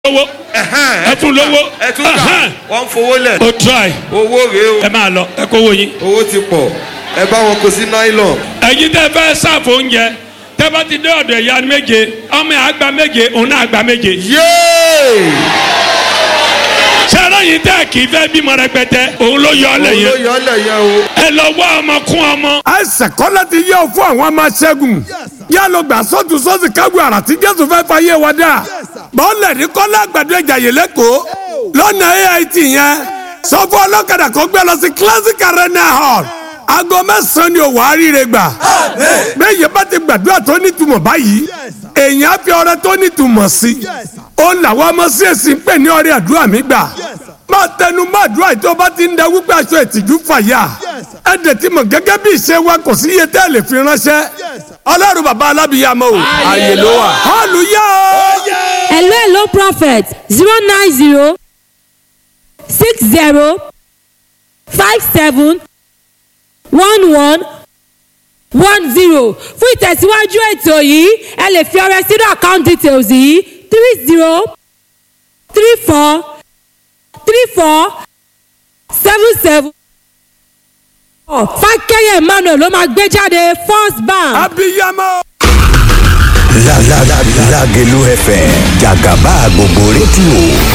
lówó ẹ tún lówó ẹ tún kà Ẹhẹ́n. wọ́n ń fowó lẹ̀ o try owó rèé o ẹ máa lọ ẹ kówó yín. owó ti pọ̀ ẹ bá wọn kó sí nylon ẹ̀yin tẹ́ fẹ́ ṣàfù oúnjẹ tẹ́ bá ti dé ọ̀dọ̀ ìyá méje ọmọ yẹn àgbà méje òun náà àgbà méje. yéé sẹ́rọ̀ yìí tẹ́ kì í fẹ́ bímọ rẹpẹtẹ òun ló yọ ọ́ lẹ̀ owó yẹn yọ ọ́ lẹ̀ yẹn o ẹ lọ wá ọmọ kún ọmọ. àìsàn kọ́lá ti yẹ ọ fún àwọn ọmọ ṣẹ́gun yá ló gbà sọ́tún sọ́sì kágun àrà tí jésù fẹ́ fa yé wa dá bọ́ọ̀lẹ̀ ní kọ́lá àgbàdo ẹ̀jà yìí lẹ́kọ̀ọ́ lọ́nà ait yẹn sọ fún ọlọ́kadà kó gbé lọ sí classic arena hall aago mẹ́sàn-án ni òwò àríire gbà bẹ́ẹ̀ bá ti gbàdúrà tó nítumọ̀ báyìí èèyàn á fi ọrẹ tó nítumọ̀ sí ó làwọn ọmọ sí èsì ń pè ní ọrẹ àdúrà mi gbà máa tẹnu mọ́ àdúrà yìí tó bá ti ń da wípé aṣọ ìtìjú fàyà ẹ dẹ̀ ti mọ̀ gẹ́gẹ́ bí ìṣe wa kò sí iye tẹ́ ẹ lè fi ránṣẹ́ ọlọ́run bàbá alábìyàmọ́ o àyè ló wà hallelujah o. hello hello prophet zero nine zero six zero five seven one one one zero fún ìtẹ̀síwájú ètò yìí ẹ lè fi ọrẹ sínú account details yìí three zero three four three four seven seven fákẹ́yẹ̀ emmanuel ló máa gbé jáde first bank. abiyamọ. La la la Lagelu FM Jagaba gbogbo rédíò